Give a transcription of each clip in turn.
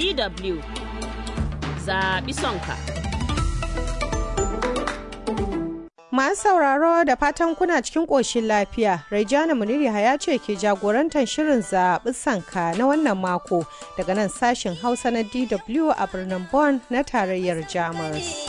DW zaɓi sonka. Masu sauraro da fatan kuna cikin ƙoshin lafiya, Raijana Muniri ya ce ke jagorantar shirin zaɓi sanka na wannan mako daga nan sashen Hausa na DW a birnin Bonn na tarayyar Jamus.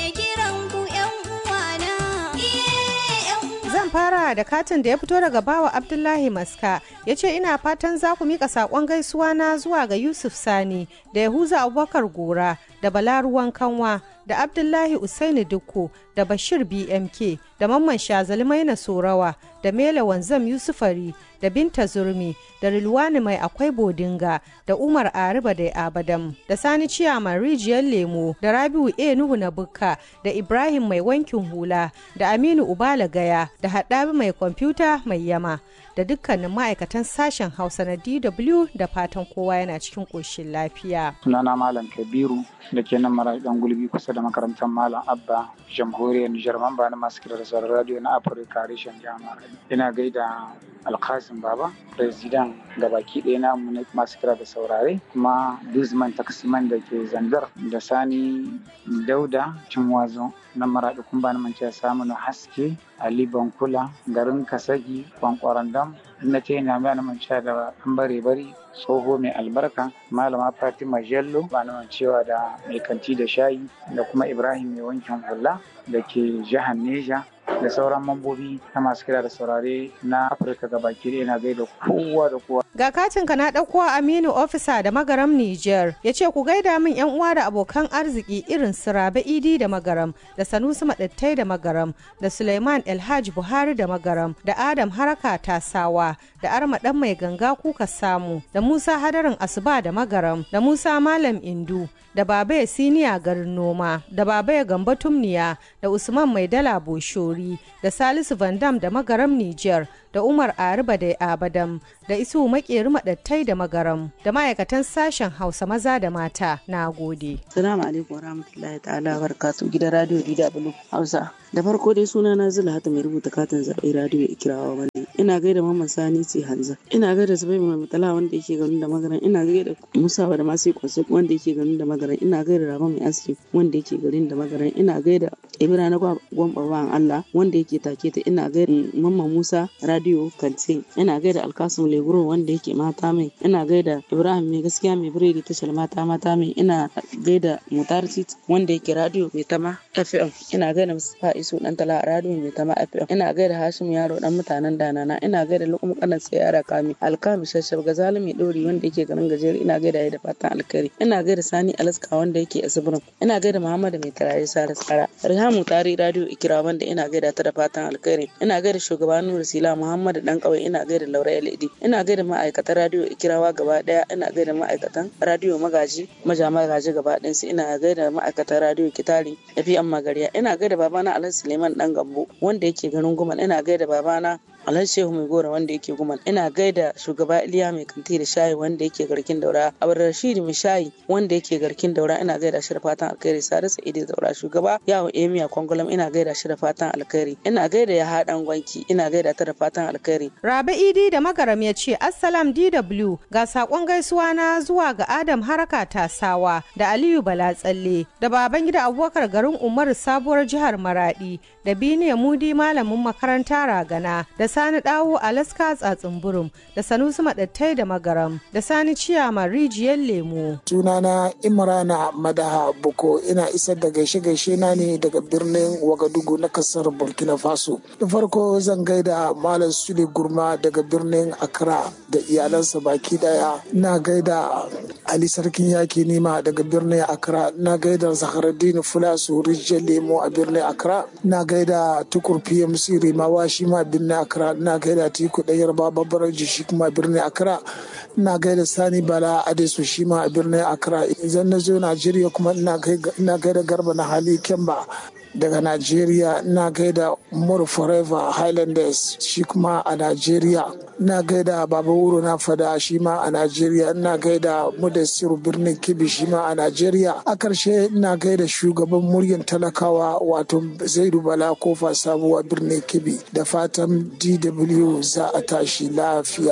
Zan fara da katin da ya fito daga bawa Abdullahi Maska ya ce ina fatan za ku mika saƙon gaisuwa na zuwa ga Yusuf Sani da Yahuza Abubakar Gora da Balaruwan Kanwa da Abdullahi Usaini Dukku da Bashir BMK da Mamman Shazali Maina Sorawa da Mela Wanzam Yusufari da Binta Zurmi da Rilwani Mai Akwai Bodinga da Umar Ariba da Abadam da Sani Ciyaman Rijiyar Lemo da Rabiu A Nuhu na Bukka da Ibrahim Mai Wankin Hula da Aminu Ubala Gaya da Haɗabi Mai Kwamfuta Mai Yama da dukkanin ma'aikatan sashen Hausa na DW da fatan kowa yana cikin ƙoshin lafiya. Sunana Malam Kabiru da ke nan mara dan gulbi kusa da makarantar Malam Abba jamhuriyar Nijar mamba na masu kirar sauran radio na Afirka reshen jami'ar. Ina gaida Alkasim Baba, President gabaki ɗaya na masu kira da saurare kuma Dizman Taksiman da ke zanzar da Sani Dauda Cinwazo na maraɗi kun bani mance samun haske Ali Bankula garin Kasagi Kwankwaran Dam na ce ina mai mance da an bare bari tsoho mai albarka malama Fatima Jello ba cewa da mai kanti da shayi da kuma Ibrahim mai wankin hula da ke jihar Neja da sauran mambobi na masu kira da saurare na Afirka gabaki ɗaya na gaida kowa da kowa. Ga katinka na ɗauko Aminu Ofisa da Magaram Niger ya ce ku gaida min yan uwa da abokan arziki irin su Rabe Idi da Magaram da Sanusi Maɗattai da Magaram da Suleiman Elhaj Buhari da Magaram da Adam Haraka Tasawa da Arma ɗan mai ganga kuka samu da Musa Hadarin Asuba da Magaram da Musa Malam Indu da Babaye Siniya garin noma da Babaye Gamba Tumniya da Usman Mai Dala Boshori da Salisu Vandam da Magaram Niger da Umar Ariba da Abadam da Isu Makeri Madattai da Magaram da ma'aikatan sashen Hausa maza da mata na gode. Salamu alaikum warahmatullahi ta'ala barkatu gidan radio DW Hausa. Da farko dai suna na Zula Hata mai rubuta katin zaɓe radio Ikirawa wani. Ina gaida Mamman Sani ce Hanza. Ina gaida Zubai mai mutala wanda yake ganin da magaran. Ina gaida Musa da Masu Kwasu wanda yake ganin da magaran. Ina gaida Rama mai aski wanda yake garin da magaran. Ina gaida Ibra na gwamba Allah wanda yake take ta. Ina gaida Mamman Musa radio Kantin. Ina gaida Alkasum Leguro wanda yake mata mai. Ina gaida Ibrahim mai gaskiya mai biredi tashar mata mata mai. Ina gaida Mutar wanda yake radio mai tama FM. Ina gaida Mustapha Isu dan tala radio mai tama FM. Ina gaida Hashim Yaro dan mutanen Danana. Ina gaida Lukum kanan Sayara Kami. Alkami Shashab Gazali mai dori wanda yake garin gajeri. Ina gaida ya da fatan alkari. Ina gaida Sani Alaska wanda yake Asibirin. Ina gaida Muhammad mai tarayi Sara Tsara. Rihamu Tari radio Ikira wanda ina gaida ta da fatan alkhairi. Ina gaida shugaban Nuru Sila Muhammad dan kawai ina gaida Laura LED. Ina gaida ma'aikatan radio Ikirawa gaba daya. Ina gaida ma'aikatan radio Magaji Maja Magaji gaba ɗayansu. Ina gaida ma'aikatan radio Kitari FM Magariya. Ina gaida babana Alhaji Suleiman dan Gambo wanda yake garin Gumal. Ina gaida babana Alhaji Shehu Mai Gora wanda yake guman. Ina gaida shugaba Iliya Mai Kanti da Shayi wanda yake garkin daura. Abar Rashid Mai Shayi wanda yake garkin daura ina gaida shi da fatan alkhairi. Sare Sa'idu Daura shugaba Yawo Emiya Kwangulam ina gaida shi da fatan alkhairi. Ina gaida ya haɗan gwanki ina gaida ta da fatan alkhairi. Rabe Idi da Magaram ya ce Assalam DW ga sakon gaisuwa na zuwa ga Adam Haraka Tasawa da Aliyu Bala Tsalle da Babangida Abubakar garin Umaru sabuwar jihar Maradi da Biniya Mudi malamin makaranta Ragana da Sani Dawo Alaska Tsatsunburum da Sanusi Madattai da Magaram da Sani Ciyama Rijiyar Lemo. Sunana Imrana Madaha Buko ina isar da gaishe-gaishe na ne daga birnin Wagadugu na kasar Burkina Faso. Da farko zan gaida Malam Sule Gurma daga birnin Accra da iyalansa baki daya. Ina gaida Ali Sarkin Yaki Nima daga birnin Accra. Ina gaida Zaharaddin Fulasu Rijiyar Lemo a birnin Accra. Ina gaida Tukur PMC Rimawa shi ma birnin Accra. Ina gaida Tiku Ɗayar Babbar shi kuma birnin Accra. Ina gaida Sani Bala Adesu shi ma a birnin Accra. Idan na zo Najeriya kuma ina gaida Garba na Hali Kemba. daga Najeriya ina gaida More Forever Highlanders shi kuma a Najeriya ina gaida Baba Wuro na fada shi ma a Najeriya ina gaida Mudassiru birnin Kibi shi ma a Najeriya a ƙarshe ina gaida shugaban muryan talakawa wato Zaidu Bala kofa sabuwa birnin Kibi da fatan DW za a tashi lafiya.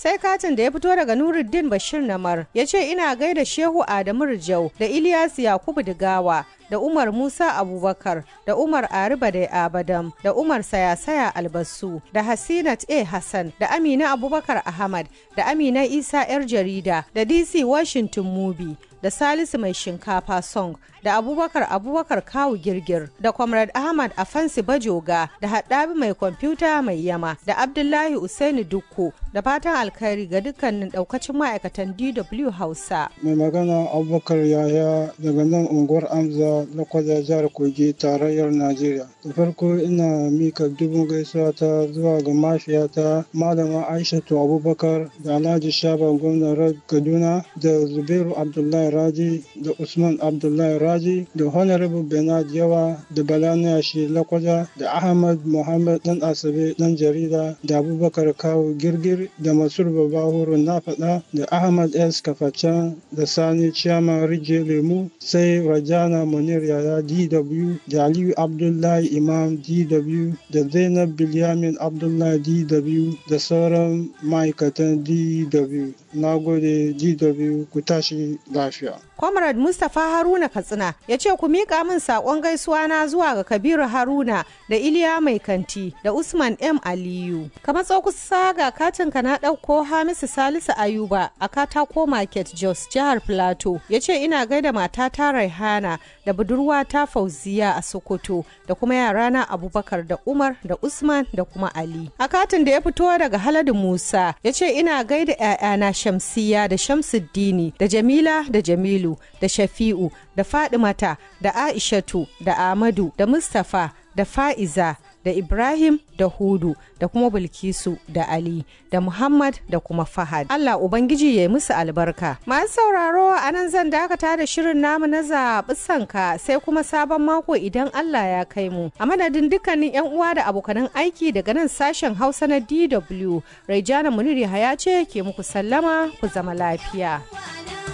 sai katin da ya fito daga nuruddin bashir namar ya ce ina gaida shehu adamu rijau da ilyas yakubu digawa da Umar Musa Abubakar da Umar Ariba da Abadam da Umar Sayasaya Albasu da Hasinat A. Hassan da Amina Abubakar Ahmad da Amina Isa 'yar jarida da DC Washington Mubi da Salisu mai shinkafa song da Abubakar Abubakar Kawu Girgir da Comrade Ahmad Afansi Bajoga da Haddabi mai kwamfuta mai yama da Abdullahi Usaini Dukku da fatan alkhairi ga dukkanin daukacin ma'aikatan DW Hausa. Mai magana Abubakar Yaya daga nan unguwar Amza Lokwada jihar Kogi tarayyar Najeriya. Da farko ina mika dubin gaisuwa ta zuwa ga mafiyata Malama Aishatu Abubakar da Alhaji Shaba gwamnan Kaduna da Zubairu Abdullahi Raji da Usman Abdullahi Raji da Honorable Benad Yawa da Balaniya shi Lakwaja da Ahmad Muhammad dan Asabe dan jarida da Abubakar Kawo Girgir da Masur Babahuru na faɗa da Ahmad S. Kafacan da Sani Chiyama Rije Lemu sai Rajana Munir Yaya DW da Aliyu Abdullahi Imam DW da Zainab Bilyamin Abdullahi DW da sauran ma'aikatan DW. Na gode DW ku tashi lafiya. Comrade Mustapha Haruna Katsina ya ce ku miƙa min saƙon gaisuwa na zuwa ga Kabiru Haruna da Iliya Mai Kanti da Usman M Aliyu. Kamar kusa ga katin ka na ɗauko Hamisu Salisu Ayuba a Katako Market Jos jihar Plateau ya ce ina gaida matata Raihana da budurwata Fauziya a Sokoto da kuma yarana Abubakar da Umar da Usman da kuma Ali. A katin da ya fito daga Haladu Musa ya ce ina gaida 'ya'yana Shamsiya da Shamsuddini da Jamila da Jamilu da Shafi'u da Fadimata da Aishatu da Ahmadu da Mustapha da Fa'iza da Ibrahim da Hudu da kuma Bilkisu da Ali da Muhammad da kuma Fahad. Allah Ubangiji ya yi musu albarka. Masu sauraro a nan zan dakata da shirin namu na zaɓi sanka sai kuma sabon mako idan Allah ya kai mu. A madadin dukkanin 'yan uwa da abokanan aiki daga nan sashen Hausa na DW, Raijana Muniri Haya ce ke muku sallama ku zama lafiya.